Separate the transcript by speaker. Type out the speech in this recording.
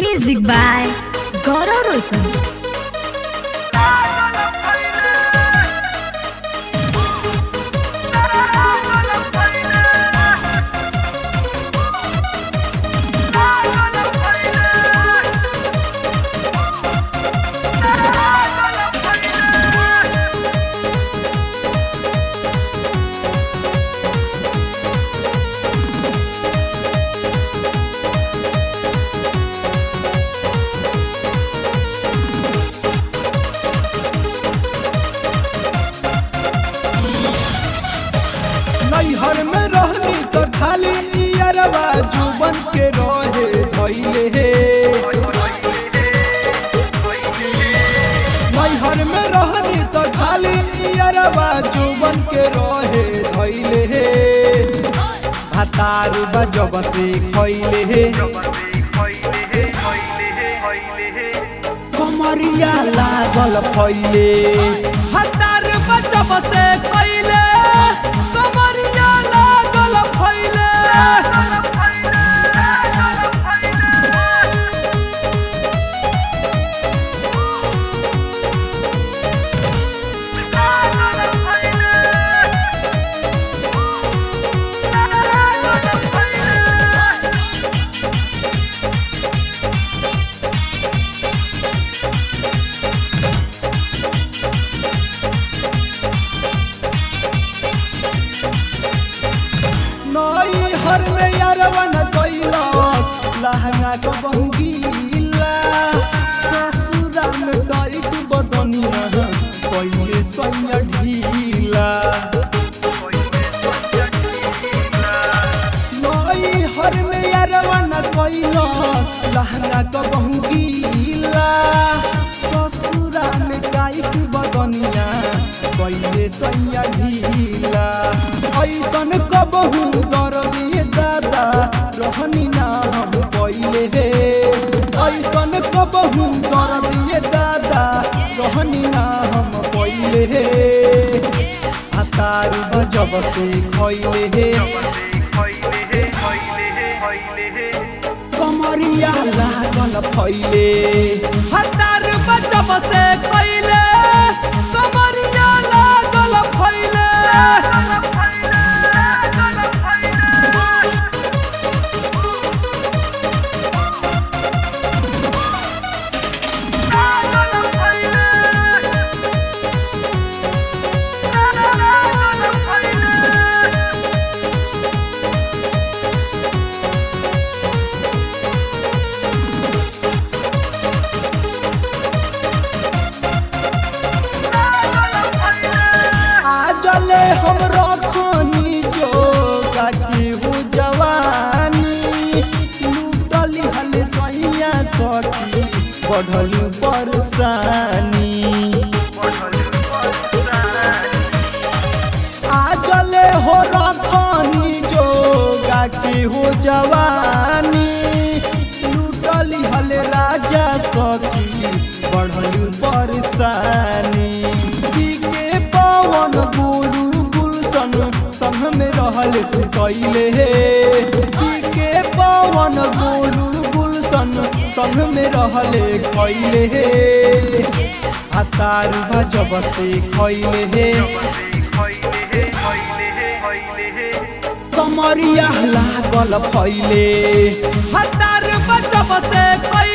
Speaker 1: Music by Gaurav Roshan.
Speaker 2: नैहर में रहनी तो खाली इयरवा जुबन के रहे धैले हे नैहर में रहनी तो खाली इयरवा जुबन के रहे धैले हे भातार बजब से खैले हे कमरिया लागल फैले
Speaker 3: हतार बचब से पहिले कमरिया लागल फैले
Speaker 2: नई हर में यारवन कैलास लहंगा को बंगीला ससुरा में टाइट बदनिया पहिले सैया ढीला नई हर में यारवन कैलास लहंगा को बंगीला ससुरा में टाइट बदनिया पहिले सैया ढीला ऐसन कबहू दरदिए दादा रहनी ना हम पहिले हे ऐसन कबहू दरदिए दादा रहनी ना हम पहिले हे हतार बजब से खैले हे कमरिया लागल फैले
Speaker 3: हतार बचब से पहिले कमरिया लागल फैले
Speaker 2: आजले हम रखनी जो काकी हूँ जवानी लूटली हल सैया सखी बढ़ल परसानी आजले हो रखनी जो काकी हूँ जवानी लूटली हल राजा सखी बढ़ल परसानी के पवन गुरु गुलशन संग में रहल सुकैले हे के पवन गुरु गुलशन संग में रहले खैले हे हतार भजब से खैले हे कमरिया लागल फैले
Speaker 3: हतार बचब से पहिले